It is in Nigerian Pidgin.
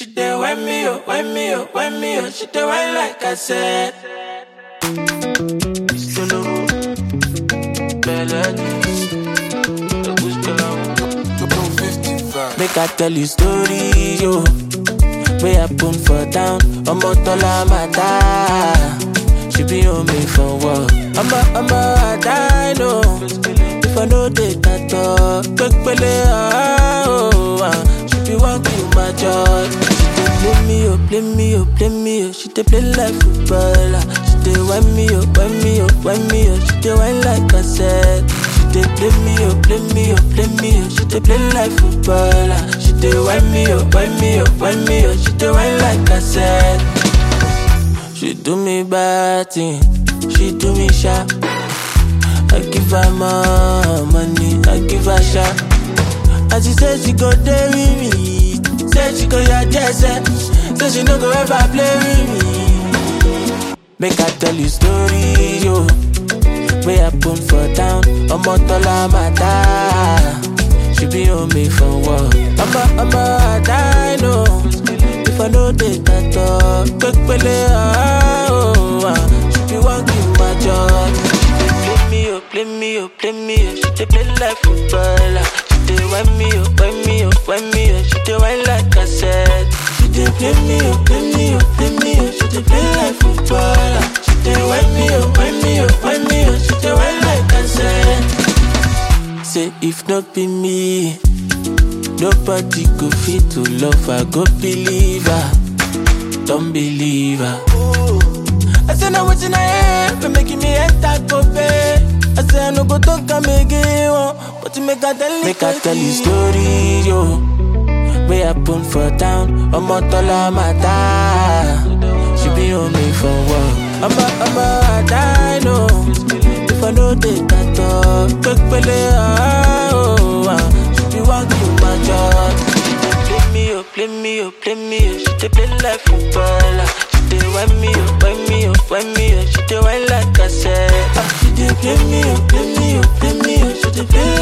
She dey wind me up, wind me up, wind me up. She dey wind like I said. Solo, Make I tell you story, yo. Way I put for down, ọmọ tọ́lá máa dá. She be on me for work. Ọmọ ọmọ àdá know. If I know dey tàtọ̀, pépélé ọ̀hún. ah. She be one kill my joy. She dey play me, oh, play me, oh, play me, oh. She dey play like footballer. She dey wind me, oh, wind me, oh, wind me, oh. She dey wind like I said. She dey play me, oh, play me, oh, play me, oh. She dey play like footballer. She dey wind me, oh, wind me, oh, wind me, oh. She dey wind like I said. She do me bad thing, she do me sharp. I give her more money, I give her sharp. And she say she go there with me, say she go your jersey, say she no go ever play with me. Make I tell you story, yo. Way I put for down, ọmọ tọ́lá máa dá. She be on me for work. Ọmọ ọmọ àdá know. If I know dey tàtọ̀, pépélé ọ̀hún. ah. She be one kill my joy. She dey play me, oh, play me, oh, play me, oh. She dey play like footballer. She dey wind me, oh, wind me, oh, wind me, oh. She dey wind like I said. She dey play me, oh, play me, oh, play me, oh. She dey play like footballer. She dey wind me, oh, wind me, oh, wind me, oh. She dey wind like I said. Say if not be me, nobody go fit to love her. Go believe her, don't believe her. I say now wetin I hear, for making me enter go pay. I say I no go talk am again, oh, but you make I tell you. Make I tell you story, yo. Way I put for down, ọmọ tọ́lá máa dá. She be on me for work. Ọmọ ọmọ àdá know. If I know dey tàtọ̀, pépélé ọ̀hún. ah. She be one kill my joy. She dey play me, oh, play me, oh, play me, oh. She dey play like footballer. She dey wind me, oh, wind me, oh, wind me, oh. She dey wind like I said. Ah, She dey play me, oh, play me, oh, play me, oh. She dey play